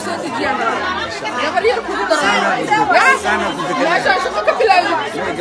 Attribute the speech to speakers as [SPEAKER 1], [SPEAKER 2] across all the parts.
[SPEAKER 1] soo dejiyaan gabar yar kugu daray meeshaan shaqo ka bilaabi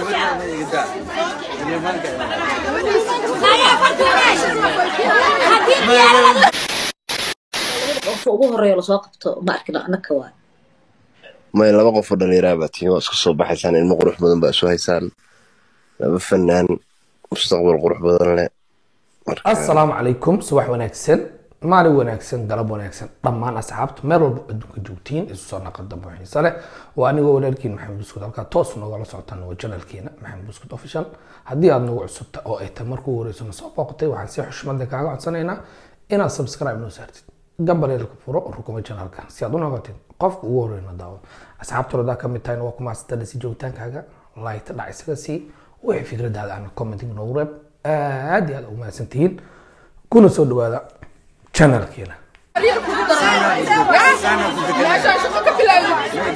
[SPEAKER 2] qofka ugu horeeya lasoo qabto ma arkin annaka waay
[SPEAKER 3] may laba qof oo dhallinyaraha baa tihiin waa isku soo baxaysaan ilmo qurux badan baa isu haysaan laba fanaan mustaqbal qurux badan leh marka
[SPEAKER 4] assalaamu calaykum subax wanaagsan maalin wanaagsan galab wanaagsan dhammaan asxaabta meel walba adduunka joogtiin isu soo naqada buuxiisa leh waa anigoo walaalkiin maxamed buskud halkaa toos noogala socotaan waa janalkeena maxamed buskud official haddii aad nagu cusubta oo ay tahay markuu horeyso na soo booqatay waxaan si xushmad leh kaaga codsanaynaa inaad subscribe noo saartid gambaleelka furo rukuma janalka si aad u noqotid qofka ugu horeyna daawo asxaabta rodaa ka mid tahayna waa ku maastada si joogitaankaaga laayta dhac isaga sii wixii fikradaada aan commenting noogu reeb aad iyo aad ugu mahadsantihiin kuna soo dhawaada channelkeena
[SPEAKER 1] gabar yar kugu daray meeshaan shaqo ka bilaabi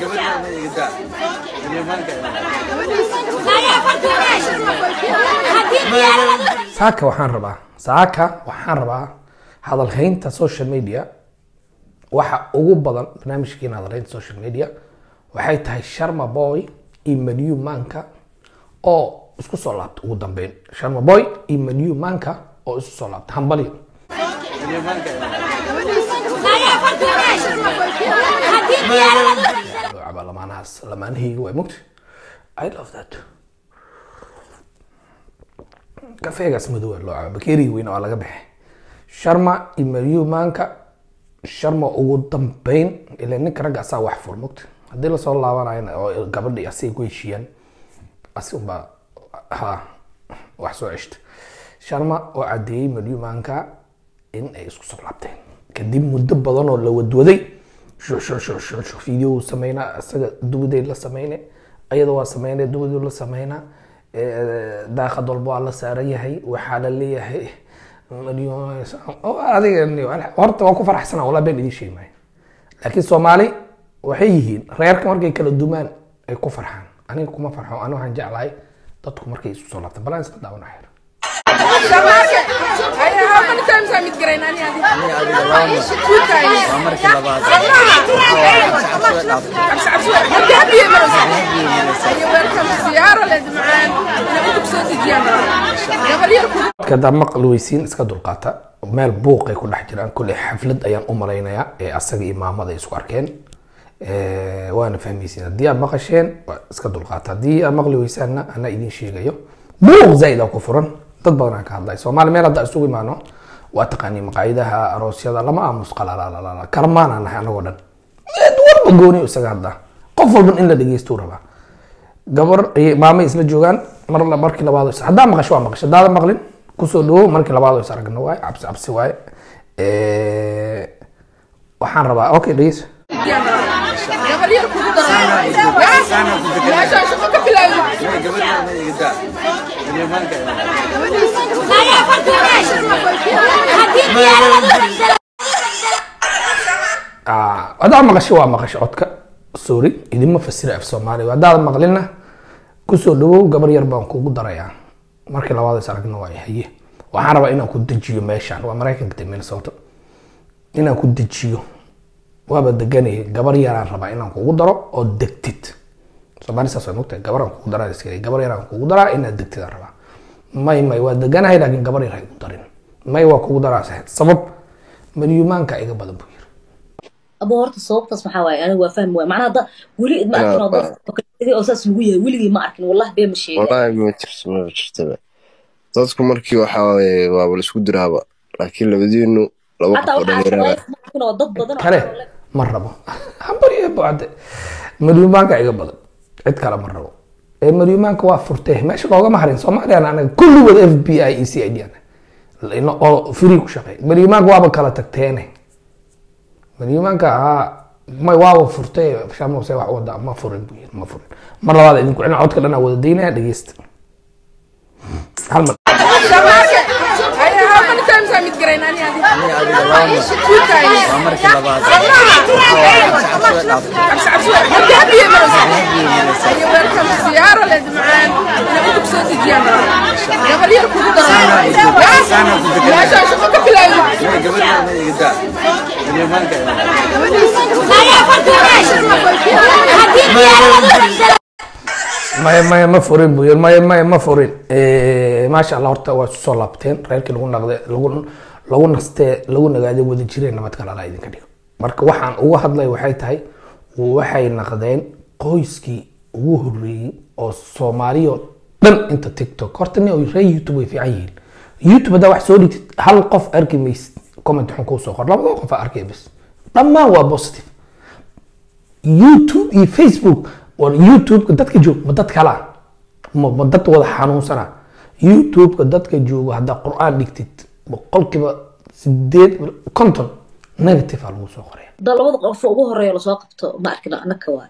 [SPEAKER 4] saaka waxaan rabaa saaka waxaan rabaa hadalhaynta social media waxa ugu badan barnaamijkeena hadalhaynta social media waxay tahay sharma boy iyo manu manka oo isku soo laabta ugu dambeyn sharma boy iyo manu manka oo isku soo laabta hambalyo Loo lamaanahaas lamaanahayga waa mogta i love that kafeegaas madow loo cabo bakeeriga weyna waa laga baxay sharma iyo mariyu maanka sharma ugu dambeyn ila ninka ragga asaa wax fur mogta haddii lasoo laabanayana oo gabadhi asiga ku heshiiyaan asi unbaa ha wax soo ceshta sharma oo cadeeyey mariyu maanka in ay isku soo laabteen kadib muddo badan oo la wadwaday video sameynaa isaga dubaday la sameyne ayada waa sameyne dubadu la sameynaa daaqad walba waa la saaran yahay waxaa la leeyahay adiga horta waa ku faraxsana walaa been idiin sheegi maayo laakiin soomaali waxay yihiin reerka markay kala dumaan ay ku farxaan aniga kuma farxo ani waxaan jeclahay dadku markay isku soo laabtaan balaan iska daawana xeer
[SPEAKER 1] shamaake ayaa how many times I meet garayn ani adi two times hadii habiye maraysa ayo welcome siyaaro leed macaan inay intub soo dejiyaan gabar yar kugu
[SPEAKER 4] kada maqli weysiin iska dulqaata meel buuqay ku dhex jiraan kulley xaflad ayaan u malaynayaa ee asaga iyo maamada ay isku arkeen Eh, waana fahmaysiin haddii aad maqasheen waa iska dulqaata haddii aad maqli weysaanna anaa idiin sheegayo buuq zaaid aa ku furan dad badan aan ka hadlay soomaali meel hadda isugu imaano waa taqaanii maqaayidaha aroosyada lama aamus qalalala karmaan aan nahay anagoo dhan mid walba gooni isaga hadda qof walban in la dhegeysto rabaa gabar iyo maamay isla joogaan mar la- markii labaad is haddaa maqasho waa maqasho haddaada maqlin kusoo dhawo markii labaad is aragna waaye cabsi cabsi waaye Eh, waxaan rabaa okay dhegeyso
[SPEAKER 1] gabar yar kugu daray meeshaan shaqo ka bilaabi
[SPEAKER 4] Ah, haddaad maqasho waa maqasho codka sorry idinma fasira af soomaaliga haddaad maqlinna kusoo dhawow gabar yar baan kugu darayaa markii labaad is aragna waa haye waxaan rabaa inaan ku dejiyo meeshaan waa maraykanka de minnesota inaan ku dejiyo waaba deganaya gabar yaraan rabaa inaan kugu daro oo degtid soomaali saas way mogtahay gabar aan kugu daraa iska gabar yaraan kugu daraa inaad degtid aan rabaa may may waa deganahay laakiin gabar yar ha igu darin may waa kugu daraa sax- sabab malyumaanka iga badan buu yiri
[SPEAKER 2] abo horta sababtaas maxaa waaye aniga waa fahmi waay macnaha hadda weli ma arkin oo dad oo oo saas lagu yahay weligii ma arkin wallahi bee ma sheega
[SPEAKER 3] wallaahi ma jirto ma jirtaba dadku markii waxaa waaye waaba la isku diraaba laakiin labadiinu laba qof
[SPEAKER 2] xataa
[SPEAKER 3] oo
[SPEAKER 2] waxaa
[SPEAKER 3] dhallinyarada
[SPEAKER 2] arkin ma arkin oo dad badan oo
[SPEAKER 4] kale ma rabo hambarye bacde malyumaanka iga badan cid kale ma rabo ee malyumaanka waa furtee meesha loogama harin soomaaliyana anaga kulligood f b i iyo c i d ana ino- oo free ku shaqeey malyumaanka waaba kala tagteene malyumaanka haa may waaba furtee shamuse wax wada ma furin buu yiri ma furin mar labaad idinku celina codka dhan aa wada daynaya dhegeysta hal mar
[SPEAKER 1] shamaake ayaa how many times I meet garayn ani adi two times hadii habiye maraysa ayo welcome siyaaro leed macaan inay intub soo dejiyaan gabar yar kugu daray meeshaan shaqo ka bilaabi
[SPEAKER 4] maya maya ma furin buu yiri maya maya ma furin Eh, maasha allah horta waa isu soo laabteen reerkii lagu naqde lagu lagu nastee lagu nagaaday wada jireen nabad kale alla idinka dhigo marka waxaan uga hadlay waxay tahay waxay naqdeen qoyskii ugu horeeyey oo soomaaliyo dhan inta tiktok horta nin oo reer youtube way fiican yihiin youtube haddaa wax soo dhigtid hal qof arki maysid comment xun kuu soo qor labada qof aa arkay bas dhammaan waa positive youtube iyo facebook war youtube-ka dadka joog ma dad kala ma ma dad wada xanuunsana youtube-ka dadka joogo haddaa qur-aan dhigtid boqolkiiba sideed konton negative aa lagu soo qoraya
[SPEAKER 2] da labada qof ugu horeeya lasoo qabto ma arkin annaka waay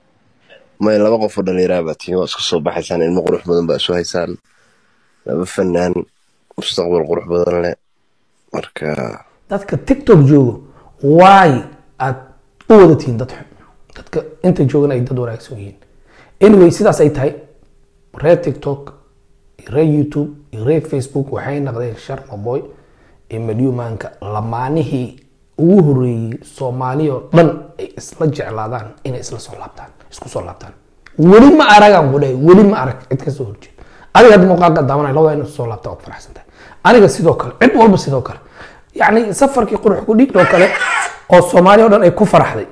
[SPEAKER 3] may laba qof oo dhallinyara baa tihiin waa isku soo baxaysaan ilmo qurux badan baa isu haysaan laba fanaan mustaqbal qurux badan leh marka
[SPEAKER 4] dadka tiktok joogo waay aad u wada tihiin dad xun dadka inta joogan ay dad wanaagsan yihiin anyway sidaas ay tahay reer tiktok iyo reer youtube iyo reer facebook waxay naqdeen sharma boy iyo malyumaanka lamaanihii ugu horeeyey soomaaliya oo dhan ay isla jeclaadaan inay isla soo laabtaan isku soo laabtaan weli ma aragaan ku dhahay weli ma arag cid kasoo horjeed adiga hadda muuqaalka daawanay labada inay soo laabtaan oo faraxsan tahay aniga sidoo kale cid walba sidoo kale yacni safarkii qurux ku dhiig oo kale oo soomaaliya oo dhan ay ku faraxday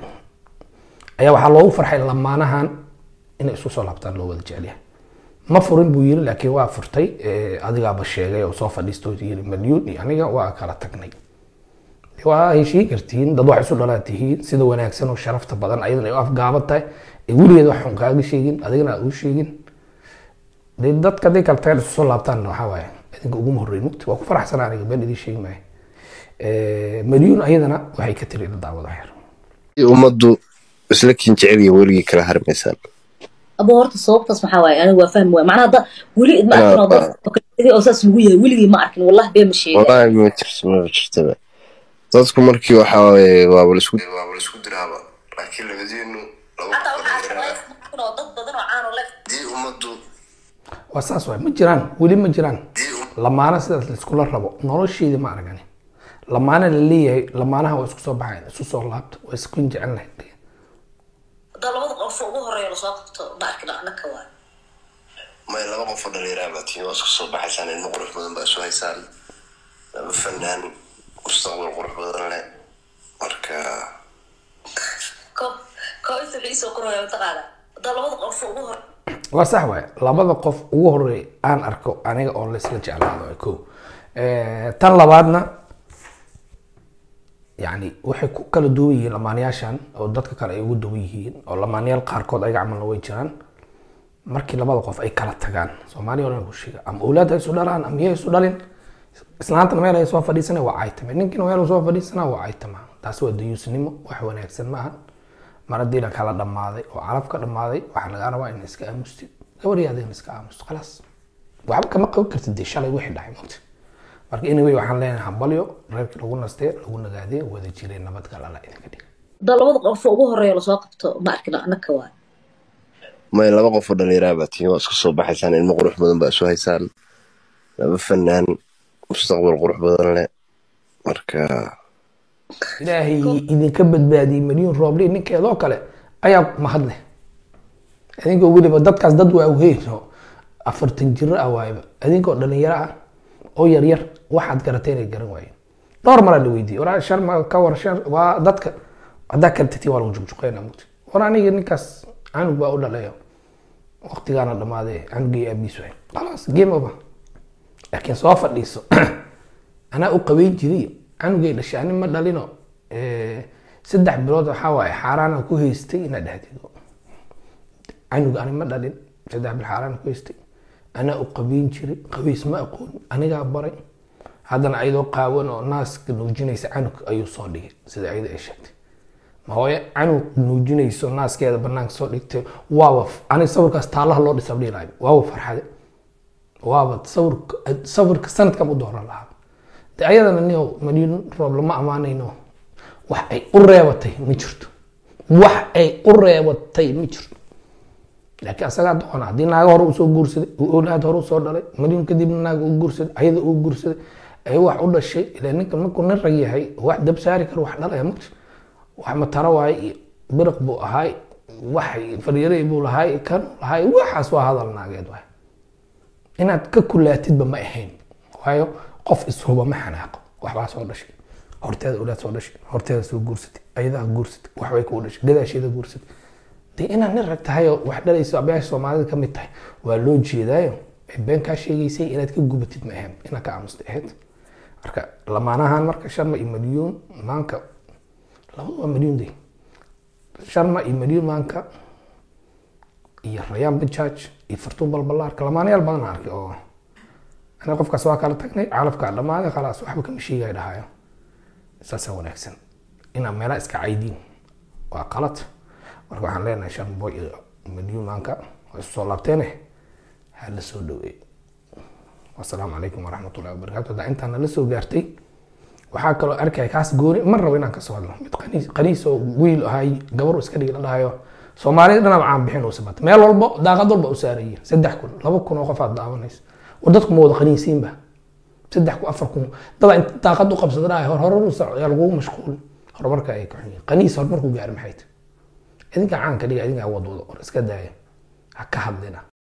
[SPEAKER 4] ayaa waxaa loogu farxay lamaanahan inay isku soo laabtaan loo wada jecel yahay ma furin buu yiri laakiin waa furtay Eh, adigaaba sheegay oo soo fadhiistoo yiri malyuun iyo aniga waa kala tagnay De waa heshiin kartiin dad wax isu dhalaa tihiin sida wanaagsan oo sharafta badan ayadana ay u afgaaban tahay ee weligeed wax xun kaaga sheegin adigana aad u sheegin de dadka hadday kala tagaan isu soo laabtaan waxaa waaye idinka uguma horreyn mugti waa ku faraxsanaa aniga been idin sheegi maayo Eh, malyuun ayadana waxay ka tiri ila daawada xeer
[SPEAKER 3] ummaddu isla kin jecel iyo weligii kala harmaysaan
[SPEAKER 2] aba horta sababtaas maxaa waaye aniga waa fahmi waay macnaha da weli ma arkin oo dad oo kale sidii oo saas lagu yahay weligii ma arkin wallahi bee ma sheegin
[SPEAKER 3] wallaahi ma jirto ma jirtaba dadku markii waxaa waaye waaba laisku waaba laisku diraaba laakiin labadiinu laba qof oo dhallinyaro ah
[SPEAKER 2] oo dad badan oo caan oo le
[SPEAKER 3] haddii ummaddu
[SPEAKER 4] waa saas waay ma jiraan weli ma jiraan
[SPEAKER 3] haddii um-
[SPEAKER 4] lamaana sidaas laiskula rabo nolosheeda ma aragani lamaana la leeyahay lamaanaha waa isku soo baxayn isu soo laabta waa isku jecelnahay
[SPEAKER 2] da labada qof ugu horeeya lasoo qabto ma arkin annaka waay
[SPEAKER 3] may laba qof oo dhallinyara baa tihiin waa isku soo baxaysaan ilmo qurux badan baa isu haysaan laba fanaan mustaqbal qurux badan leh marka
[SPEAKER 2] ko ko inta iisoo koraya mataqaana da labada qof ugu hore
[SPEAKER 4] waa sax waay labada qof ugu horeey aan arko aniga oo laysla jeclaado waa ko tan labaadna yani waxay ku kala duwan yihiin lamaanayaashan oo dadka kale ay ugu duwan yihiin oo lamaanayaal qaarkood ayaga camalna way jiraan markii labada qof ay kala tagaan soomaaliya oo dhan ku sheega ama awlaad ha isu dhalaan ama yay isu dhalin islaantana meel ay soo fadhiisana waa caytame ninkiina meel uu soo fadhiisana waa caytama taasi waa dayuusnimo wax wanaagsan ma ahan mar haddii la kala dhammaaday oo calaf ka dhammaaday waxaa lagaa rabaa in iska aamustid gabadhii adigana iska aamusto khalaas waxba kama qaban kartid dee shalay wixii dhacay mogta marka anyway waxaan leenahay hambalyo reerkii lagu nastee lagu nagaadee wada jiray nabadgal alla idinka dhig
[SPEAKER 2] da labada qof ugu horeeya lasoo qabto ma arkin annaka waay
[SPEAKER 3] may laba qof oo dhallinyara baa tihiin waa isku soo baxaysaan ilmo qurux badan baa isu haysaan laba fanaan mustaqbal qurux badan leh marka
[SPEAKER 4] ilaahay idinka badbaadiyey malyuun rooble ninkeedoo kale ayaa mahadleh idinkoo weliba dadkaas dad waa weyn oo afartan jiro ah waayba idinkoo dhalinyaro ah oo yaryar waxaad garatay inay garan waayeen dhowr maraa la weydiiyey waraa shan ma ka war shan waa dadka haddaa kala tagtiin waa lagu juqjuqeynaa mugti war aniga ninkaas canug baa u dhalayo waqtigaana dhamaaday canugii aabiis waay khalaas game over laakiin soo fadhiiso anaa u qabeyn jiray canugay dhashay ani ma dhalino saddex bilood waxaa waaye xaaraana ku haystay inaad dhahdid canug ani ma dhalin saddex bil xaaraana ku haystay anaa u qabeyn jiray qabeys ma aqoon anigaa baray haddana ayadoo qaawan oo naaska nuujinaysa canug ayuu soo dhigay sida ayada ay sheegtay ma hooye canug nuujinayso naaskeeda banaanka soo dhigtay waaba ani sawirkaas taalaha loo dhisab dhiilaayo waaba farxade waaba sawirka sawirka sanadkan u dooran lahaa de ayadana nio malyuun roob lama ammaanayno wax ay u reebatay ma jirto wax ay u reebatay ma jirto laakiin asagaa doona haddii naaga hore usoo guursaday uu awlaad hore usoo dhalay malyuun kadibna naaga u guursaday ayada uu guursaday ay wax u dhashay ilaa ninka markuu nin rag yahay wax dab saari karo wax dhalaya mugti wax mataro waaye iyo biriq buu ahaay waxay faryarey buu lahay kan lahay waxaas waa hadal naageed waay inaad ka kulaatidba ma ahayn waayo qof ishuba ma xanaaqo waxbaa soo dhashay horteeda ulaad soo dhashay horteeda soo guursatay ayadaa guursatay waxbay kuu dhashay gadaasheeda guursatay dee inaad nin rag tahay oo wax dhalayso abayaasha soomaalida ka mid tahay waa loo jeedaayo been kaa sheegaysay inaad ka gubatid ma ahayn inaad ka aamusta ahayd marka lamaanahan marka sharma iyo milyuun maanka labadu waa milyuun de sharma iyo milyuun maanka iyo rayaan bajaaj iyo fartuun balbalaarka lamaanayaal badan aan arkay oo aniga qofkaas waa kala tagnay calafkaa dhammaaday khalaas waxba kama sheegaya dhahayo saasaa wanaagsan inaad meelaha iska caydiin waa qalad marka waxaan leenahay shan boy iyo milyuun maanka waa isu soo laabteene ha la soo dhaweey wasalaamu calaykum waraxmatullahi wabarakaatu haddaa intaana la soo gaartay waxaa kaloo arkaya kaas gooni ma rabo inaan kasoo hadlo mid qaniis qaniis oo wiil ahay gabar iska dhigi la dhahayo soomaalida dhanaba caan bixin uu sabata meel walbo daaqad walba u saarayeen saddex kun laba kun oo qof aad daawanaysa war dadku ma wada qaniisiinba saddex kun afar kun dada inta daaqad u qabsada dhahay hor horar u soco yaa lagugu mashquul horumarka ay kaxun yihiin qaniis horumarku gaari maxay tahay idinka caanka dhiga idinka wadwado war iska daaya ha ka hadlina